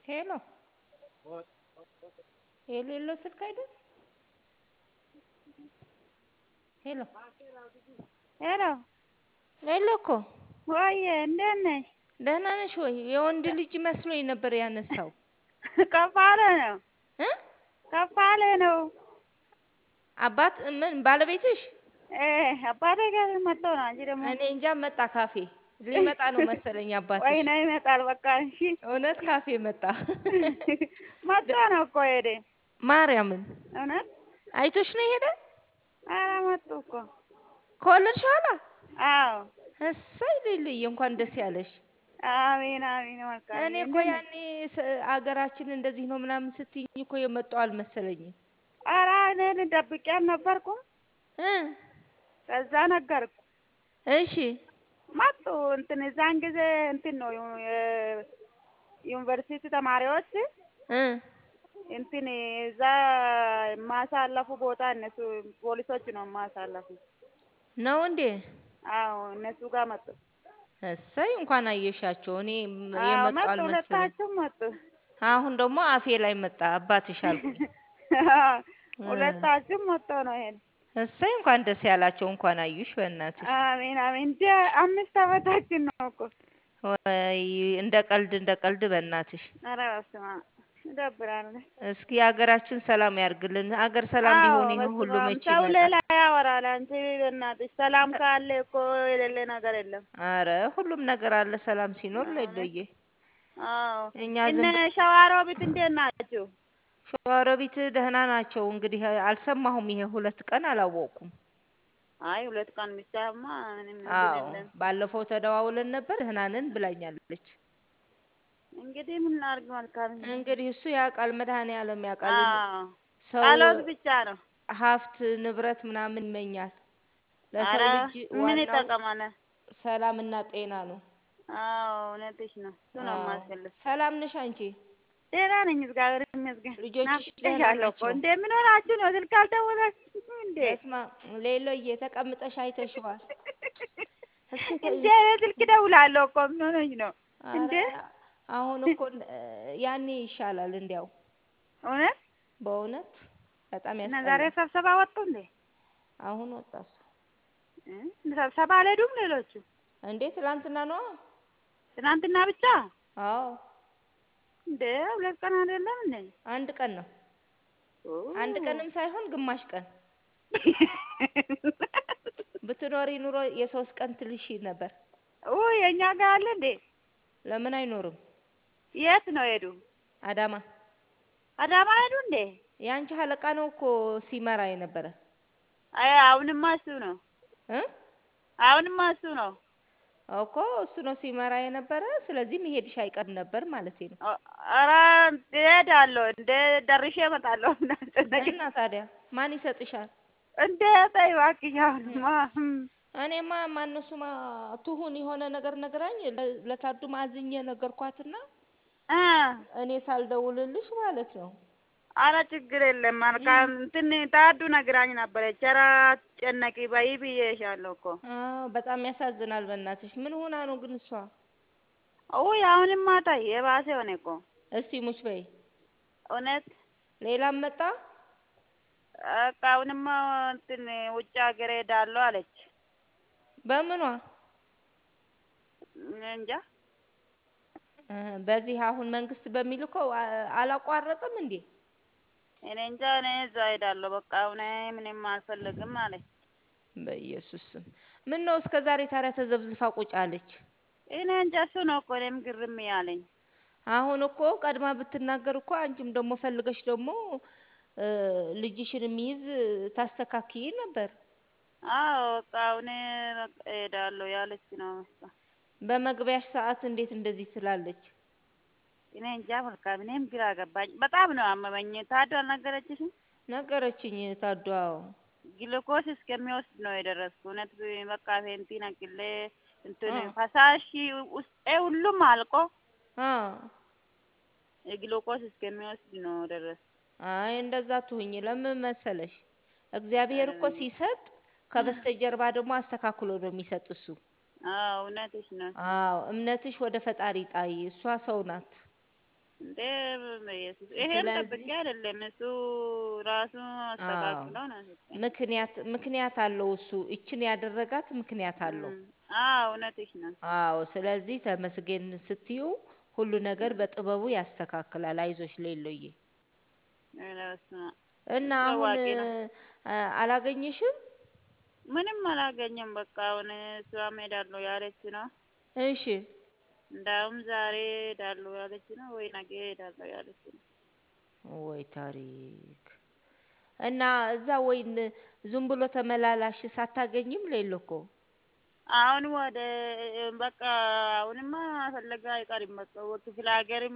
ሄሎ የሌለው ስልክ አይደል? ሄሎ ሄሎ ሌሎ እኮ ወዬ እንዴት ነሽ? ደህና ነሽ ወይ? የወንድ ልጅ መስሎኝ ነበር ያነሳው ከፍ አለ ነው እ ከፍ አለ ነው። አባት ምን ባለቤትሽ? እ አባቴ ጋር መጥቶ ነው። አንቺ ደግሞ እኔ እንጃ መጣ ካፌ ሊመጣ ነው መሰለኝ አባትሽ። ወይ ነው ይመጣል። በቃ እሺ እውነት ካፌ መጣ። መጥቶ ነው እኮ ሄደ። ማርያምን እውነት አይቶሽ ነው የሄደ? ኧረ መጡ እኮ ከወለድሽ ኋላ? አዎ እሰይ ልልይ እንኳን ደስ ያለሽ። አሜን አሜን። መልካም እኔ እኮ ያኔ ስ- አገራችን እንደዚህ ነው ምናምን ስትይኝ እኮ የመጣው አልመሰለኝም። ኧረ እኔን ደብቄ አልነበርኩም። እ ከዛ ነገርኩ እሺ መጡ። እንትን እዛን ጊዜ እንትን ነው የዩኒቨርሲቲ ተማሪዎች እ እንትን እዛ የማሳለፉ ቦታ እነሱ ፖሊሶች ነው የማሳለፉ። ነው እንዴ? አዎ እነሱ ጋር መጡ። እሰይ እንኳን አየሻቸው። እኔ አዎ የመጣው መጡ፣ አልመሰለኝ። ሁለታችሁም መጡ። አሁን ደግሞ አፌ ላይ መጣ አባትሽ አልኩኝ። ሁለታችሁም መጥቶ ነው ይሄን። እሰይ እንኳን ደስ ያላቸው። እንኳን አዩሽ በእናትሽ። አሜን አሜን። እንደ አምስት ዓመታችን ነው እኮ። ወይ እንደ ቀልድ እንደ ቀልድ በእናትሽ። ኧረ በስመ አብ ይደብራል። እስኪ ሀገራችን ሰላም ያርግልን። ሀገር ሰላም አዎ ቢሆን ይሄ በስመ ሁሉ አብ። መቼ ሰው ይመጣል? ሌላ ያወራል። አንቺ በእናትሽ ሰላም ካለ እኮ የሌለ ነገር የለም። አረ ሁሉም ነገር አለ ሰላም ሲኖር አዎ ለይለየ አዎ። እኛ እነ ዝም ብ- ሸዋሮቢት እንዴት ናችሁ? ሸዋሮቢት ደህና ናቸው። እንግዲህ አልሰማሁም። ይሄ ሁለት ቀን አላወቅኩም። አይ ሁለት ቀን ብቻማ ምንም እንትን አዎ የለም። ባለፈው ተደዋውለን ነበር። ደህና ነን ብላኛለች። እንግዲህ ምን ላድርግ መልካም ነው። እንግዲህ እሱ ያውቃል፣ መድኃኔዓለም ያውቃል። አዎ ሰው ጸሎት ብቻ ነው። ሀብት ንብረት ምናምን ይመኛል። ለሰው አረ ልጅ ምን ዋናው ይጠቀማል? ሰላምና ጤና ነው። አዎ እውነትሽ ነው። እሱ ነው አዎ የማስፈልግ። ሰላም ነሽ አንቺ? ደህና ነኝ እግዚአብሔር ይመስገን። ልጆችሽ ደህና ናፍቄሻለሁ እኮ ናቸው? እንዴ ምን ሆናችሁ ነው? ስልክ አልደወላችሁም እንዴ? በስማ ሌሎዬ ተቀምጠሽ አይተሽዋል። እስኪ ተ- እንዴ እኔ ስልክ እደውላለሁ እኮ ምን ሆነኝ ነው እንዴ? አረ አሁን እኮ እ፣ ያኔ ይሻላል። እንዲያው እውነት በእውነት በጣም እና ዛሬ ያስጠላል። ስብሰባ ወጡ እንዴ? አሁን ወጣ እሱ እ? ስብሰባ አልሄዱም ሌሎቹ? እንዴ ትላንትና ነዋ። ትናንትና ብቻ አዎ እንዴ? ሁለት ቀን አይደለም እንዴ? አንድ ቀን ነው። አንድ ኦ ቀንም ሳይሆን ግማሽ ቀን ብትኖሪ ኑሮ የሶስት ቀን ትልሽ ነበር። ኦ የእኛ ጋር አለ እንዴ? ለምን አይኖርም? የት ነው ሄዱ? አዳማ አዳማ ሄዱ እንዴ? የአንቺ አለቃ ነው እኮ ሲመራ የነበረ አይ አሁንማ እሱ ነው። እ አሁንማ እሱ ነው። እኮ እሱ ነው ሲመራ የነበረ። ስለዚህ መሄድሽ አይቀርም ነበር ማለት ነው። አ- ኧረ እሄዳለሁ እንደ ደርሼ እመጣለሁ። እንዳትጨነቂ እና ታዲያ ማን ይሰጥሻል? እንደ ተይ እባክሽ አሁንማ እም፣ እኔማ ማነሱማ ትሁን የሆነ ነገር ነገራኝ ለ- ለታዱ ማዝኜ ነገርኳትና እ እኔ ሳልደውልልሽ ማለት ነው። ኧረ ችግር የለም መልካም እንትን ታዱ ነግራኝ ነበረች። ኧረ አትጨነቂ በይ ብዬሻለሁ እኮ። አዎ በጣም ያሳዝናል። በእናትሽ ምን ሆና ነው ግን እሷ? ውይ አሁንማ ተይ የባሰ ሆነ እኮ እስቲ ሙች በይ። እውነት ሌላም መጣ። በቃ አሁንማ እንትን ውጭ ሀገር ሄዳለሁ አለች። በምኗ እኔ እንጃ እ፣ በዚህ አሁን መንግስት በሚልከው አ- አላቋረጥም እንዴ? እኔ እንጃ እኔ እዛ ሄዳለሁ በቃ አሁን ምንም አልፈልግም አለች። በኢየሱስ ስም ምን ነው እስከ ዛሬ ታዲያ ተዘብዝፋ ቁጭ አለች? እኔ እንጃ እሱ ነው እኮ እኔም ግርም ያለኝ። አሁን እኮ ቀድማ ብትናገር እኮ አንቺም ደግሞ ፈልገሽ ደግሞ እ፣ ልጅሽን የሚይዝ ታስተካክይ ነበር። አዎ በቃ አሁን በቃ እሄዳለሁ ያለች ነው መሰለኝ። በመግቢያሽ ሰዓት እንዴት እንደዚህ ትላለች? እኔ እንጃ መልካም እኔም ግራ ገባኝ። በጣም ነው አመመኝ። ታዱ አልነገረችሽም? ነገረችኝ ታዷ። ግሉኮስ እስከሚወስድ ነው የደረስኩ። እውነት በቃ ፌንቲ ነቅሌ እንትን አ ፈሳሽ ውስጤ ሁሉም አልቆ አ የግሉኮስ እስከሚወስድ ነው ደረስኩ። አይ እንደዛ ትሁኝ። ለምን መሰለሽ እግዚአብሔር እኮ ሲሰጥ ከበስተጀርባ ደግሞ አስተካክሎ ነው የሚሰጥ እሱ። አዎ እውነትሽ ነው። አዎ እምነትሽ ወደ ፈጣሪ ጣይ። እሷ ሰው ናት። እንዴ በኢየሱስ ይሄም ጠብቄ ስለዚህ አይደለም እሱ ራሱ አዎ አስተካክሎ ነው የሰጠኝ። ምክንያት ምክንያት አለው እሱ እችን ያደረጋት ምክንያት አለው። እም፣ አዎ እውነትሽ ነው። አዎ ስለዚህ ተመስገን ስትዩ ሁሉ ነገር በጥበቡ ያስተካክላል። አይዞሽ ሌሎዬ። ኧረ በስመ አብ እና እሱ አሁን አዋቂ ነው። አ፣ አላገኘሽም? ምንም አላገኘም። በቃ አሁን እሷም ሄዳለሁ ያለች ነው። እሺ እንዳውም ዛሬ ሄዳለሁ ያለች ነው ወይ ነገ ሄዳለሁ ያለች ነው። ወይ ታሪክ እና እዛ ወይን ዝም ብሎ ተመላላሽ ሳታገኝም ሌሎ እኮ አሁን ወደ በቃ አሁንማ ፈለጋ አይቀርም። በቃ ወደ ክፍለ ሀገርም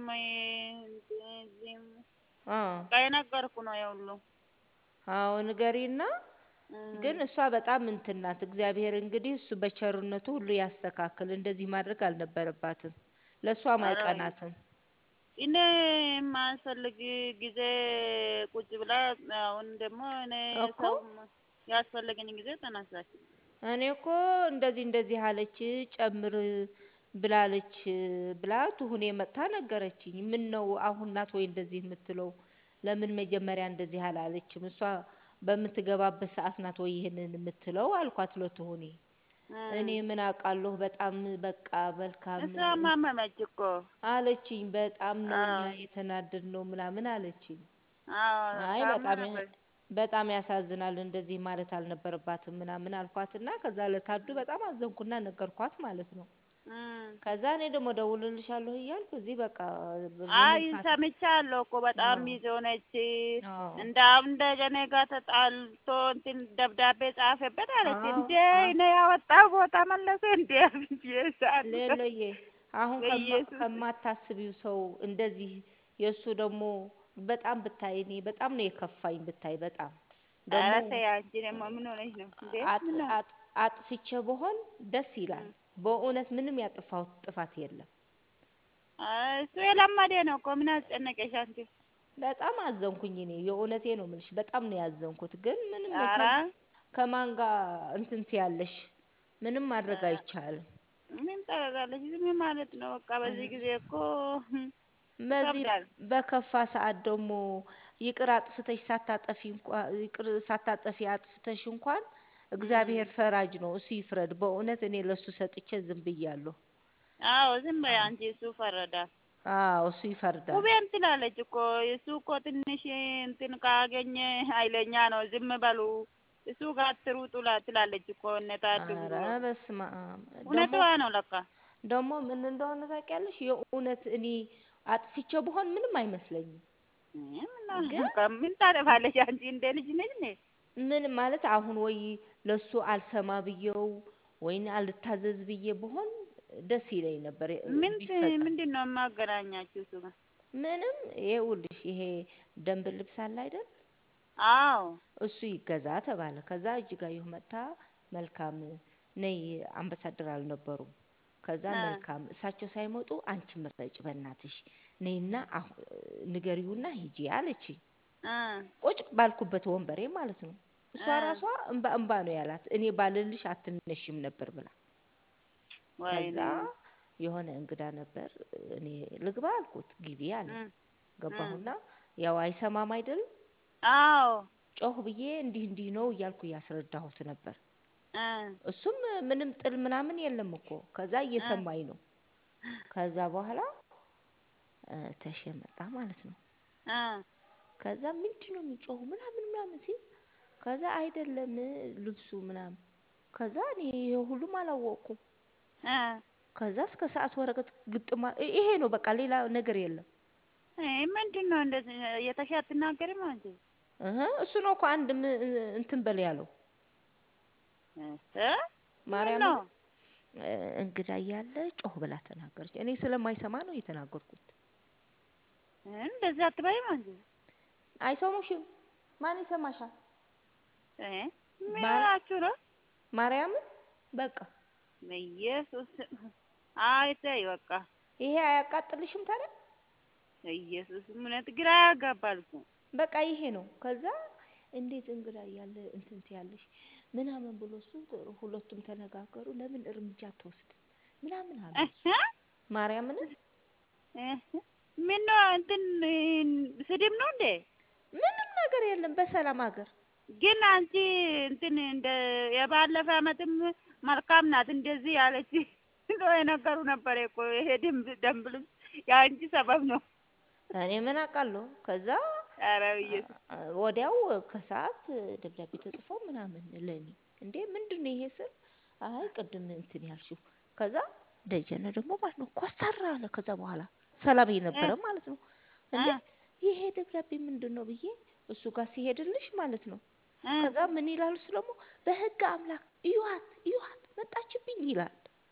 እዚህም አ በቃ የነገርኩ ነው የሁሉ አዎ ንገሪና እም፣ ግን እሷ በጣም እንትን ናት። እግዚአብሔር እንግዲህ እሱ በቸርነቱ ሁሉ ያስተካክል። እንደዚህ ማድረግ አልነበረባትም። ለእሷም ኧረ አይቀናትም እኔ የማያስፈልግ ጊዜ ቁጭ ብላ አሁን ደግሞ እኔ እኮ ሰው ያስፈለገኝ ጊዜ ተነሳች። እኔ እኮ እንደዚህ እንደዚህ አለች ጨምር ብላለች ብላ ትሁኔ መጥታ ነገረችኝ። ምን ነው አሁን ናት ወይ እንደዚህ የምትለው? ለምን መጀመሪያ እንደዚህ አላለችም? እሷ በምትገባበት ሰዓት ናት ወይ ይህንን የምትለው አልኳት ለትሁኔ። እኔ እም፣ ምን አውቃለሁ በጣም በቃ መልካም እሷ ማመመች እኮ አለችኝ። በጣም ነው እኛ አዎ የተናደድ ነው ምናምን አለችኝ። አዎ አይ ታማ በጣም ያ- ነበር። በጣም ያሳዝናል፣ እንደዚህ ማለት አልነበረባትም ምናምን አልኳትና ከዛ ለታዱ በጣም አዘንኩና ነገርኳት ማለት ነው። እም፣ ከዛ እኔ ደግሞ ደውልልሻለሁ እያልኩ እዚህ በቃ አይ በምንም ፋታ ሰምቻለሁ እኮ በጣም አዎ ቢዚ ሆነች። አዎ እንዳውም እንደ ጀኔ ጋር ተጣልቶ እንትን ደብዳቤ ጻፈበት አለች። አዎ እንዴ አዎ እኔ ያወጣው ቦታ መለሰ እንዴ ብዬ ሳልኩ ሌሎዬ አሁን ከማ- በኢየሱስ ከማታስቢው ሰው እንደዚህ የእሱ ደግሞ በጣም ብታይ እኔ በጣም ነው የከፋኝ ብታይ በጣም ደግሞ ኧረ ተይ አንቺ ደግሞ ምን ሆነሽ ነው እንዴ? አጥ- ምን ነው? አጥ- አጥፍቼ በሆን ደስ ይላል። እም፣ በእውነት ምንም ያጠፋሁት ጥፋት የለም። አይ እሱ የለመደ ነው እኮ ምን አስጨነቀሽ አንቺ? በጣም አዘንኩኝ እኔ የእውነቴ ነው የምልሽ፣ በጣም ነው ያዘንኩት። ግን ምንም ኧረ ከ- ከማን ጋር እንትን ትያለሽ? ምንም ማድረግ አይቻልም። ምን ታደርጋለች? ዝም ማለት ነው በቃ። በዚህ ጊዜ እኮ በዚህ ይከብዳል። በከፋ ሰዓት ደግሞ ይቅር አጥፍተሽ ሳታጠፊ እንኳን ይቅር ሳታጠፊ አጥፍተሽ እንኳን እም፣ እግዚአብሔር ፈራጅ ነው፣ እሱ ይፍረድ። በእውነት እኔ ለእሱ ሰጥቼ ዝም ብያለሁ። አዎ ዝም በይ አዎ አንቺ። እሱ ፈረዳ። አዎ፣ እሱ ይፈርዳል። ውቤም ትላለች እኮ እሱ እኮ ትንሽ እንትን ካገኘ ኃይለኛ ነው፣ ዝም በሉ እሱ ጋር አትሩጡ ላ- ትላለች እኮ እነ ታዱ ኧረ ብሎ በስመ አብ ደግሞ እውነትዋ ነው ለካ። ደግሞ ምን እንደሆነ ታውቂያለሽ? የእውነት እኔ አጥፍቼ ብሆን ምንም አይመስለኝም። እህ፣ ምን ግን ምን ታጠፋለች አንቺ? እንደ ልጅ ነች ነ ምን ማለት አሁን ወይ ለሱ አልሰማ ብዬው ወይን አልታዘዝ ብዬ ብሆን ደስ ይለኝ ነበር እ- ምን ቢፈጸም። ምንድን ነው የማገናኛችሁ እሱ ጋር? ምንም ይኸውልሽ ይሄ ደንብ ልብስ አለ አይደል? አዎ እሱ ይገዛ ተባለ። ከዛ እጅጋየሁ መጥታ መልካም ነይ፣ አምባሳደር አልነበሩም። ከዛ እ መልካም እሳቸው ሳይመጡ አንቺ ምረጭ በእናትሽ ነይና አሁ- ንገሪውና ሂጂ አለችኝ። እ ቁጭ ባልኩበት ወንበሬ ማለት ነው። እሷ እ ራሷ እንባ እንባ ነው ያላት። እኔ ባልልሽ አትነሽም ነበር ብላ ከዛ ወይኔ የሆነ እንግዳ ነበር። እኔ ልግባ አልኩት። ግቢ አለ። እ እ ገባሁና ያው አይሰማም አይደል? አዎ ጮህ ብዬ እንዲህ እንዲህ ነው እያልኩ እያስረዳሁት ነበር። እ እሱም ምንም ጥል ምናምን የለም እኮ። ከዛ እ እየሰማኝ ነው። ከዛ በኋላ እ ተሼ መጣ ማለት ነው። እ ከዛ ምንድን ነው የሚጮሁ ምናምን ምናምን ሲል ከዛ አይደለም ልብሱ ምናምን ከዛ እኔ ይሄ ሁሉም አላወቅኩም። እ ከዛ እስከ ሰዓት ወረቀት ግጥማ ይ- ይሄ ነው በቃ ሌላ ነገር የለም። እ ምንድን ነው እንደዚህ የተሻ አትናገሪም አንቺ? እህ እሱ ነው እኮ አንድ ም- እንትን በል ያለው እ ምን ማርያምን ነው እ እንግዳ እያለ ጮህ ብላ ተናገረች። እኔ ስለማይሰማ ነው የተናገርኩት። እ እንደዚህ አትበይም አንቺ? አይሰሙሽም? ማን ይሰማሻል? እ ምን ማር ሆናችሁ ነው? ማርያምን በቃ ኢየሱስ አይ ተይ በቃ ይሄ አያቃጥልሽም ታዲያ? ኢየሱስ እውነት ግራ ያጋባል እኮ። በቃ ይሄ ነው። ከዛ እንዴት እንግዳ እያለ እንትን ትያለሽ ምናምን ብሎ እሱ ጥ- ሁለቱም ተነጋገሩ። ለምን እርምጃ አትወስድም ምናምን አሉ እህ እሱ ማርያምን እህ ምን ነው እንትን ስድብ ነው እንዴ? ምንም ነገር የለም በሰላም ሀገር ግን አንቺ እንትን እንደ የባለፈ አመትም መልካም ናት እንደዚህ ያለች ነው የነገሩ ነበር እኮ ይሄ ደንብ ደንብ ልብስ የአንቺ ሰበብ ነው። እኔ ምን አውቃለሁ። ከዛ ኧረ ኢየሱስ አ- ወዲያው ከሰዓት ደብዳቤ ተጽፎ ምናምን ለኔ እንዴ ምንድን ነው ይሄ ስል አይ ቅድም እንትን ያልሽው ከዛ ደጀነ ደግሞ ማለት ነው ኮስተር አለ። ከዛ በኋላ ሰላም የነበረ ማለት ነው እንዴ እ ይሄ ደብዳቤ ምንድን ነው ብዬ እሱ ጋር ሲሄድልሽ ማለት ነው እ ከዛ ምን ይላሉ እሱ ደግሞ በህግ አምላክ እዩዋት እዩዋት መጣችብኝ ይላል።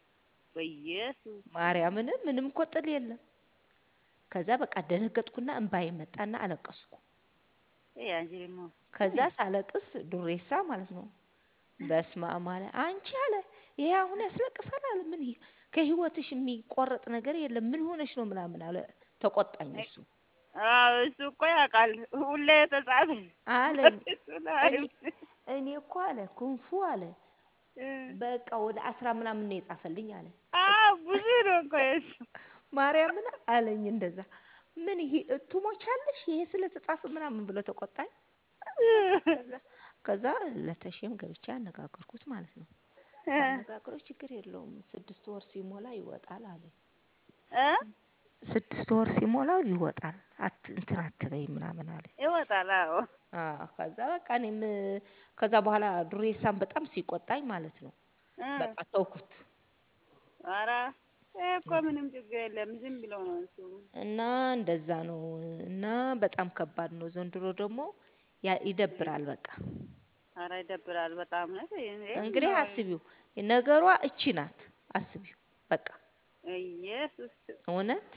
በኢየሱስ ማርያምን ምንም እኮ ጥል የለም። ከዛ በቃ ደነገጥኩና እንባዬ መጣና አለቀስኩ። ይሄ አንቺ ደግሞ ከዛ ሳለቅስ ዱሬሳ ማለት ነው በስመ አብ አለ አንቺ አለ ይሄ አሁን ያስለቅሳል አለ ምን ይሄ ከህይወትሽ የሚቆረጥ ነገር የለም ምን ሆነሽ ነው ምናምን አለ ተቆጣኝ እሱ አዎ እሱ እኮ ያውቃል ሁሌ የተጻፈ አለኝ እሱ ላይ እኔ እኔ እኮ አለ ኩንፉ አለ እ በቃ ወደ አስራ ምናምን ነው የጻፈልኝ አለ አዎ ብዙ ነው እኮ የእሱ ማርያምን አለኝ እንደዛ ምን ይሄ ትሞቻለሽ ይሄ ስለተጻፈ ምናምን ብሎ ተቆጣኝ ከዛ ከዛ ለተሼም ገብቼ አነጋገርኩት ማለት ነው እ ሳነጋግረው ችግር የለውም ስድስት ወር ሲሞላ ይወጣል አለኝ እ ስድስት ወር ሲሞላው ይወጣል አት እንትን አትበይ ምናምን አለ ይወጣል አዎ አዎ ከዛ በቃ እኔም ከዛ በኋላ ዱሬሳን በጣም ሲቆጣኝ ማለት ነው እ በቃ ተውኩት ኧረ ይሄ እኮ ምንም ችግር የለም ዝም ብለው ነው እሱ እና እንደዛ ነው እና በጣም ከባድ ነው ዘንድሮ ደግሞ ያ ይደብራል በቃ ኧረ ይደብራል በጣም ነው እንግዲህ አስቢው ነገሯ እቺ ናት አስቢው በቃ ኢየሱስ እውነት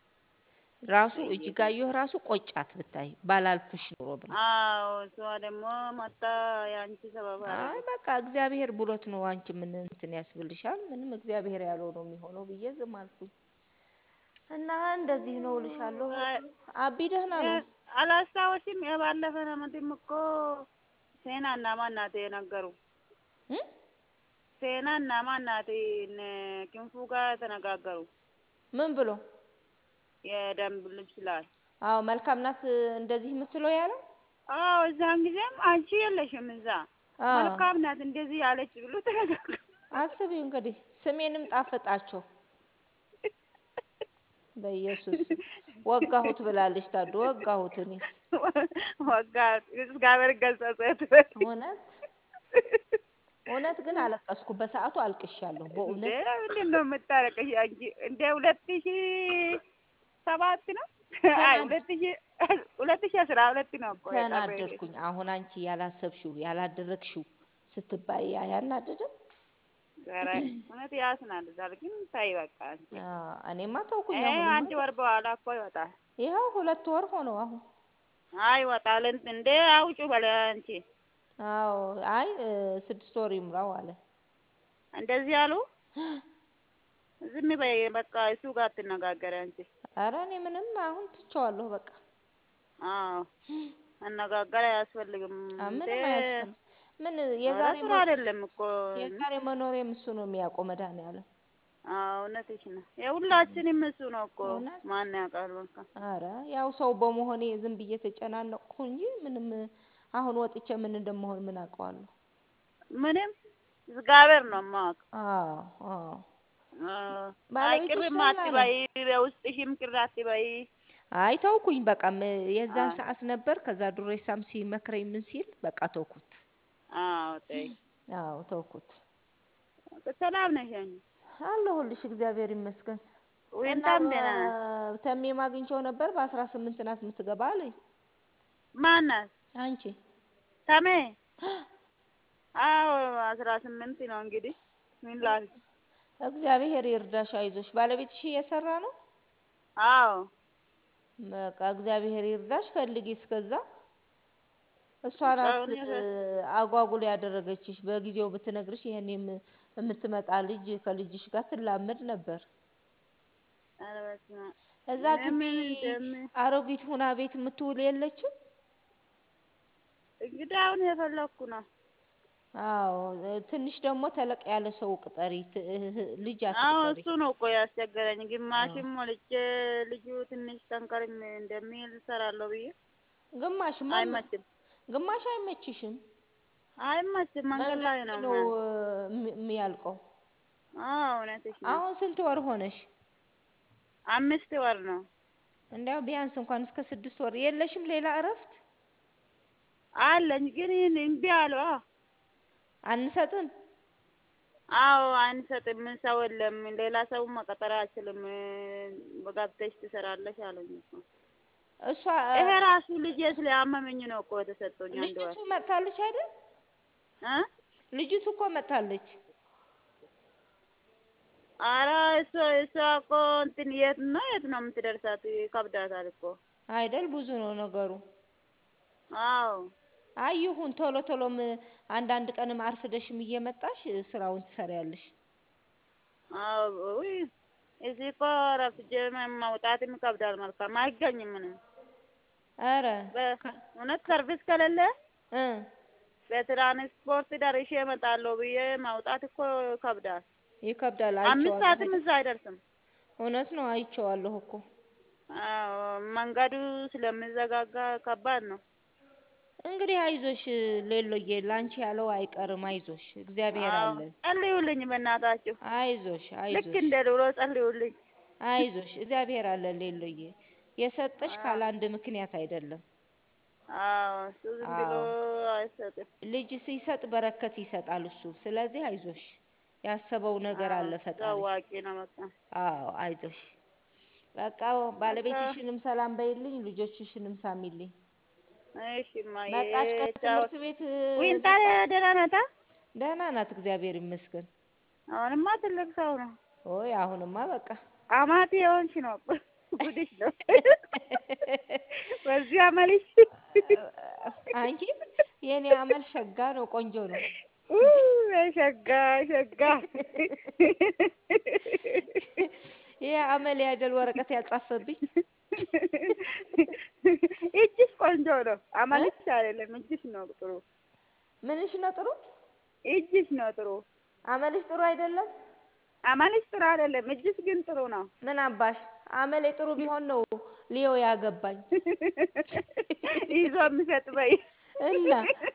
ራሱ እጅጋየሁ ራሱ ቆጫት ብታይ ባላልኩሽ ኑሮ ብላ አዎ እሷ ደግሞ መጣ የአንቺ ሰበብ አይ አደረገች በቃ እግዚአብሔር ብሎት ነው አንቺ ምን እንትን ያስብልሻል ምንም እግዚአብሔር ያለው ነው የሚሆነው ብዬ ዝም አልኩኝ እና እንደዚህ ነው እልሻለሁ አይ አቢ ደህና ነው አላስታወሽም የባለፈ አመትም እኮ ሴናና ማን ናት የነገሩ እ? ሴናና ማን ናት እነ ክንፉ ጋር ተነጋገሩ ምን ብሎ የደንብ ልብስ ላይ አዎ መልካም ናት እንደዚህ የምትለው ያለው አዎ እዛን ጊዜም አንቺ የለሽም እዛ አዎ መልካም ናት እንደዚህ ያለች ብሎ ተነጋገሩ አስቢው እንግዲህ ስሜንም ጣፈጣቸው በኢየሱስ ስም ወጋሁት ብላለች ታዱ ወጋሁት እኔስ ወጋ እግዚአብሔር ገሰጸት እውነት እውነት ግን አለቀስኩ በሰዓቱ አልቅሻለሁ እንዴ በእውነት ምንድን ነው የምታረቀሽ አንቺ እንደ ሁለት ሺ ሰባት ነው አይ ተናድ ሁለት ሺ ሁለት ሺ አስራ ሁለት ነው እኮ የቀረሽ ተናደድኩኝ አሁን አንቺ ያላሰብሽው ያላደረግሽው ስትባይ ያናደድም ኧረ እውነት ያስናድዳል ግን ታይ በቃ አንቺ እኔማ ተውኩኝ ይሄ አሁንማ አንድ ወር በኋላ እኮ ይወጣል ይኸው ሁለት ወር ሆነው አሁን አይ ይወጣል እንት- እንዴ አውጩ በለ አንቺ አዎ አይ እ፣ ስድስት ወር ይሙላው አለ እንደዚህ አሉ ዝም በይ በቃ እሱ ጋር አትነጋገሪ አንቺ ኧረ እኔ ምንም አሁን ትቼዋለሁ በቃ አዎ መነጋገር አያስፈልግም አ፣ እንዴ ምንም አያስፈልግም ምን ኧረ የዛሬ ጥሩ መ- አይደለም እኮ የዛሬ መኖሬም እሱ ነው የሚያውቀው መድኃኒዓለም አዎ እውነትሽ ነው የሁላችንም እሱ ነው እኮ እውነት ማን ያውቃል በቃ አረ ያው ሰው በመሆኔ ዝም ብዬ ተጨናነቅኩ እንጂ ምንም አሁን ወጥቼ ምን እንደምሆን ምን አውቀዋለሁ ምንም እግዚአብሔር ነው የማውቅ አዎ አዎ አይ ባለቤትሽ ቅርም ደህና ነው አትበይ በውስጥሽም ቅር አትበይ አይ ተውኩኝ በቃ ም- የዛን አዎ ሰዓት ነበር ከዛ ዱሬሳም ሲመክረኝ ምን ሲል በቃ ተውኩት አዎ ተይ አዎ ተውኩት ሰላም ነሽ አንቺ አለሁልሽ እግዚአብሔር ይመስገን እና ወይንታም ደህና ናት ተሜም አግኝቼው ነበር በአስራ ስምንት ናት የምትገባ አለኝ ማን ናት አንቺ ተሜ አዎ አስራ ስምንት ነው እንግዲህ ምን ላድርግ እግዚአብሔር ይርዳሽ አይዞሽ ባለቤትሽ እየሰራ ነው አዎ በቃ እግዚአብሔር ይርዳሽ ፈልጊ እስከዛ እሷ ናት አሁን የፈ- አጓጉል ያደረገችሽ በጊዜው ብትነግርሽ ይሄን የም- የምትመጣ ልጅ ከልጅሽ ጋር ትላመድ ነበር ኧረ በስመ አብ እዛ ግቢ ለምን እንደምን አሮጊት ሁና ቤት የምትውል የለችም እንግዲህ አሁን የፈለኩ ነው አዎ ትንሽ ደግሞ ተለቅ ያለ ሰው ቅጠሪ፣ ት- እህ- ልጅ አዎ አትቅጠሪ። እሱ ነው እኮ ያስቸገረኝ። ግማሽም ሞልቼ ልጁ ትንሽ ጠንከርም እንደሚል እሰራለሁ ብዬ ግማሽ ማን አይመችም፣ ግማሽ አይመችሽም። አይመችም። መንገድ ላይ ነው ነው ማ- እም- የሚያልቀው። አዎ እውነትሽ ነው። አሁን ስንት ወር ሆነሽ? አምስት ወር ነው እንዲያው ቢያንስ እንኳን እስከ ስድስት ወር የለሽም ሌላ እረፍት አለኝ፣ ግን ይህን እምቢ አሉ። አዎ አንሰጥም። አዎ አንሰጥም፣ ሰው የለም፣ ሌላ ሰው መቀጠር አልችልም፣ ገብተሽ ትሰራለሽ አሉኝ እኮ። እሷ ይሄ ራሱ ልጄ ስለያመመኝ ነው እኮ የተሰጠኝ አንድ ወር ልጅቱ መጥታለች አይደል? እ ልጅቱ እኮ መጥታለች። ኧረ እሷ እሷ እኮ እንትን የት ነው የት ነው የምትደርሳት? ይከብዳታል እኮ። አይደል? ብዙ ነው ነገሩ። አዎ አይ ይሁን፣ ቶሎ ቶሎም አንዳንድ ቀንም አርፍደሽም እየመጣሽ ስራውን ትሰሪያለሽ። አዎ ውይ እዚህ እኮ ረፍጄ መውጣትም ይከብዳል። መልካም አይገኝም ምንም ኧረ በእውነት ሰርቪስ ከሌለ እ በትራንስፖርት ደርሼ እመጣለሁ ብዬ ማውጣት እኮ ይከብዳል። ይከብዳል። አምስት ሰዓትም አይቼዋለሁ። እዛ አይደርስም። እውነት ነው፣ አይቼዋለሁ እኮ። አዎ መንገዱ ስለሚዘጋጋ ከባድ ነው። እንግዲህ አይዞሽ ሌሎዬ፣ ላንቺ ያለው አይቀርም። አይዞሽ፣ እግዚአብሔር አዎ አለ። ጸልዩልኝ በእናታችሁ። አይዞሽ፣ ልክ አይዞሽ፣ እንደ ድሮ ጸልዩልኝ። አይዞሽ፣ እግዚአብሔር አለ። ሌሎዬ፣ የሰጠሽ አዎ ካለ አንድ ምክንያት አይደለም። አዎ እሱ ዝም ብሎ አዎ አይሰጥም። ልጅ ሲሰጥ በረከት ይሰጣል እሱ። ስለዚህ አይዞሽ፣ ያሰበው ነገር አዎ አለ እሱ ፈጣሪ። አዋቂ ነው በቃ። አዎ አይዞሽ። በቃ በቃ ባለቤትሽንም ሰላም በይልኝ፣ ልጆችሽንም ሳሚልኝ። እሺ እማዬ መጣች ቻው። ከትምህርት ቤት ዊንታ መጣች? ደህና ናታ? ደህና ናት፣ እግዚአብሔር ይመስገን። አሁንማ ትልቅ ሰው ነው። ኦይ አሁንማ በቃ አማቴ የሆንሽ ነው። ጉድሽ ነው። በዚህ አመልሽ አንቺ የኔ አመል ሸጋ ነው፣ ቆንጆ ነው። ኡ፣ ሸጋ ሸጋ ይሄ አመል ያደል ወረቀት ያጻፈብኝ እጅሽ ቆንጆ ነው። እ? አመልሽ አይደለም እጅሽ ነው ጥሩ። ምንሽ ነው ጥሩ? እጅሽ ነው ጥሩ። አመልሽ ጥሩ አይደለም? አመልሽ ጥሩ አይደለም፣ እጅሽ ግን ጥሩ ነው። ምን አባሽ አመሌ ጥሩ ቢሆን ነው ሊዮ ያገባኝ ይዞ የሚሰጥ በይ እና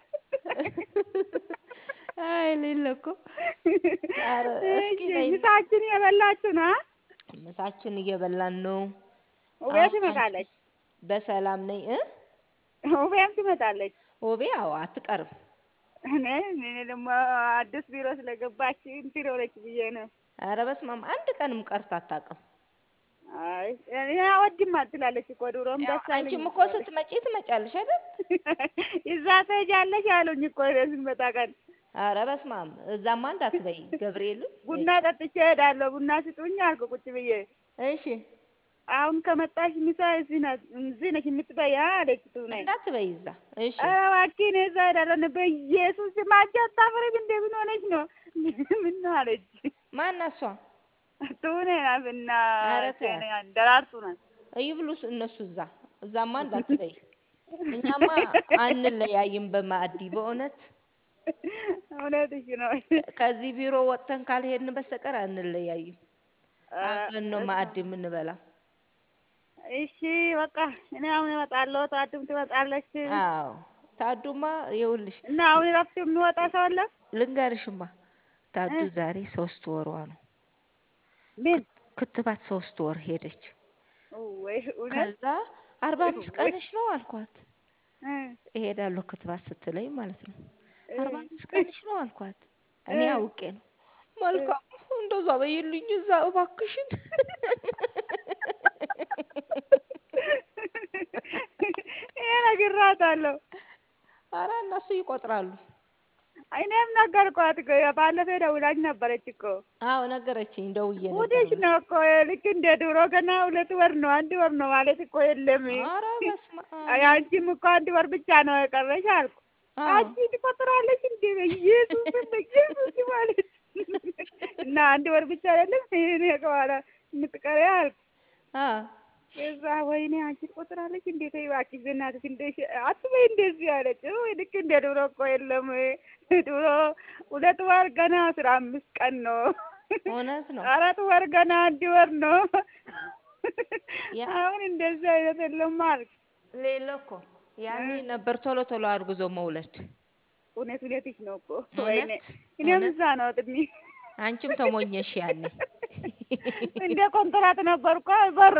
አይ ሌለ እኮ ኧረ እስኪ እሺ፣ ነይ ምሳችን የበላችሁ ነው? ምሳችን እየበላን ነው። ውቤ አሁን አንቺ ትመጣለች። በሰላም ነኝ እ ውቤም ትመጣለች። ውቤ አዎ አትቀርም። እኔ እኔ ደግሞ አዲስ ቢሮ ስለገባች እንትን ሆነች ብዬ ነው። ኧረ በስመ አብ አንድ ቀንም ቀርታ አታውቅም። አይ እኔ አወድም ትላለች እኮ ድሮም ያው ደስ አንቺም አይለኝም እኮ ትላለች። ስትመጪ ትመጫለሽ አይደል? እዛ ትሄጃለሽ አሉኝ እኮ እኔ ስንመጣ ቀን ኧረ በስመ አብ እዛማ እንዳትበይ ገብርኤልን። ቡና ጠጥቼ እሄዳለሁ። ቡና ስጡኝ አልኩ ቁጭ ብዬ። እሺ አሁን ከመጣሽ ምሳ እዚህ ናት እዚህ ነሽ የምትበይ አለች ቱኔ። እንዳትበይ እዛ። እሺ ኧረ እባክህ እኔ እዛ እሄዳለሁ። እኔ በኢየሱስ ስም አንቺ አታፍሪም እንዴ? ምን ሆነች ነው? ምን ነው አለች ማን እሷ? ቱኔ ናትና ኧረ ተያት ደራርቱ ናት። ይብሉስ እነሱ እዛ እዛማ እንዳትበይ። እኛማ አንለያይም በማዕዲ በእውነት እውነትሽ ነው። ከዚህ ቢሮ ወጥተን ካልሄድን በስተቀር አንለያይም። አብረን ነው ማዕድ የምንበላ። እሺ በቃ እኔ አሁን እመጣለሁ። ታድም ትመጣለች አዎ ታዱማ ይኸውልሽ እና አሁን እረፍት የሚወጣ ሰው አለ? ልንገርሽማ ታዱ እ ዛሬ ሶስት ወሯ ነው። ምን ክት- ክትባት ሶስት ወር ሄደች። ወይ እውነት ከዛ አርባ አምስት ወይ ቀንሽ ነው አልኳት። እ እሄዳለሁ ክትባት ስትለኝ ማለት ነው። እ አርባ አምስት ቀንሽ ነው አልኳት። እኔ እ አውቄ ነው። መልካም እንደዛ በይልኝ እዛ እባክሽን። ይሄ ነግሬያታለሁ። አረ እነሱ ይቆጥራሉ። እኔም ነገርኳት እኮ ባለፈው ደውላኝ ነበረች እኮ። አዎ ነገረችኝ፣ ደውዬ ነበር ጉድሽ ብላ። ነው እኮ ልክ እንደ ድሮ ገና ሁለት ወር ነው አንድ ወር ነው ማለት እኮ የለም። አረ በስመ አብ። አንቺም እኮ አንድ ወር ብቻ ነው የቀረሽ አልኩ። አዎ አንቺ ትቆጥራለች እንዴ? በኢየሱስ በኢየሱስ ማለት እና አንድ ወር ብቻ አይደለም እኔ ከኋላ የምትቀሪ አልኩ። አዎ እዛ ወይኔ አንቺ ትቆጥራለች እንዴት እባክሽ በእናትሽ እንደ አትበይ እንደዚህ አለች። ወይ ልክ እንደ ድሮ እኮ የለም ድሮ ሁለት ወር ገና አስራ አምስት ቀን ነው። እውነት ነው። አራት ወር ገና አንድ ወር ነው። ያ አሁን እንደዚህ አይነት የለም አልክ። ሌለ እኮ ያኔ ነበር ቶሎ ቶሎ አርግዞ መውለድ። እውነት እውነትሽ ነው እኮ ወይኔ እውነት እኔም እውነት እዛ ነው እድሜ አንቺም ተሞኘሽ ያኔ። እንደ ኮንትራት ነበር እኮ በር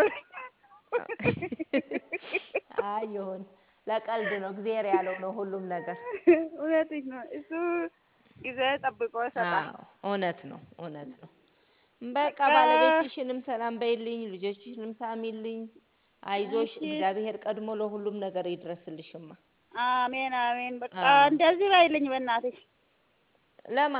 አይ ይሁን፣ ለቀልድ ነው። እግዚአብሔር ያለው ነው ሁሉም ነገር። እውነትሽ ነው። እሱ ጊዜ ጠብቆ ይሰጣል። አዎ እውነት ነው፣ እውነት ነው። በቃ በቃ ባለቤትሽንም ሰላም በይልኝ፣ ልጆችሽንም ሳሚልኝ። አይዞሽ፣ እሺ እግዚአብሔር ቀድሞ ለሁሉም ነገር ይድረስልሽማ። አሜን አሜን። በቃ አዎ እንደዚህ ባይልኝ በእናትሽ ለማ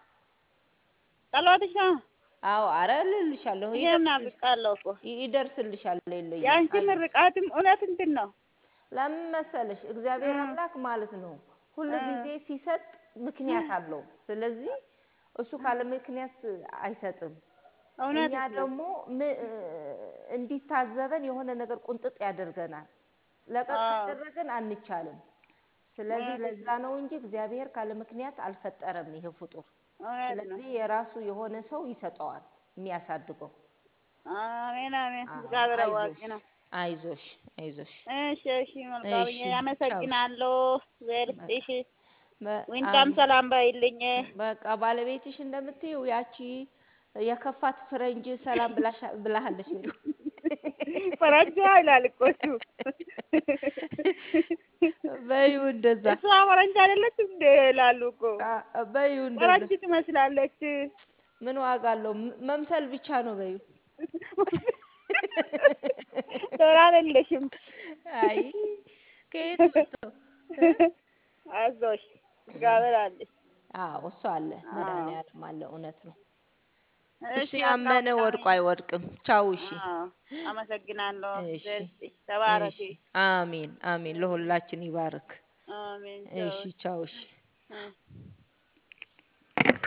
ጸሎትሽ ነው። አዎ፣ አረ እልልሻለሁ፣ እኔም ይደርስልሽ ናፍቃለሁ እኮ ይደርስልሻል። የለኝም የአንቺ አይዞሽ። ምርቃትም እውነት እንትን ነው። ለምን መሰለሽ እግዚአብሔር እም፣ አምላክ ማለት ነው ሁል እም፣ ጊዜ ሲሰጥ ምክንያት አለው። ስለዚህ እሱ ካለ ምክንያት አይሰጥም። እኛ እውነትሽ ነው። ደግሞ ም- እንዲታዘበን የሆነ ነገር ቁንጥጥ ያደርገናል። ለቀቅ አዎ ካደረገን አንቻልም። ስለዚህ እውነትሽ ለዛ ነው። ነው እንጂ እግዚአብሔር ካለ ምክንያት አልፈጠረም ይሄ ፍጡር። እውነት ነው። ስለዚህ የራሱ የሆነ ሰው ይሰጠዋል የሚያሳድገው። አሜን አሜን። አዎ፣ እግዚአብሔር አዋቂ አይዞሽ ነው። አይዞሽ አይዞሽ። እሺ እሺ፣ መልካምዬ እሺ ቻው። አመሰግናለሁ። እግዚአብሔር በቃ ይስጥሽ። በ- ዊንታም አሜን። ሰላም ባይልኝ። በቃ ባለቤትሽ እንደምትይው ያቺ የከፋት ፈረንጅ ሰላም ብላሻ ብላሃለች በይው። ፈረንጅ ይላል እኮ እሱ። በይው እንደዛ እሷ ፈረንጅ አይደለችም እንደ ይላሉ እኮ። አ- በይው እንደዛ ፈረንጅ ትመስላለች። ምን ዋጋ አለው? ም- መምሰል ብቻ ነው በይው። ዶላር የለሽም። አይ ከየት መጥተው እ? አይዞሽ እግዚአብሔር አለሽ። አዎ እሱ አለ፣ አዎ መድኃኒዓለም አለ። እውነት ነው። እሱ እሺ በቃ ያመነ መልካም ወድቆ አይወድቅም። ቻው። እሺ አዎ አመሰግናለሁ። እሺ እግዚአብሔር ይስጥሽ። ተባረኪ። እሺ። አሜን አሜን። ለሁላችን ይባርክ። አሜን። ቻው። እሺ ቻው። እሺ እ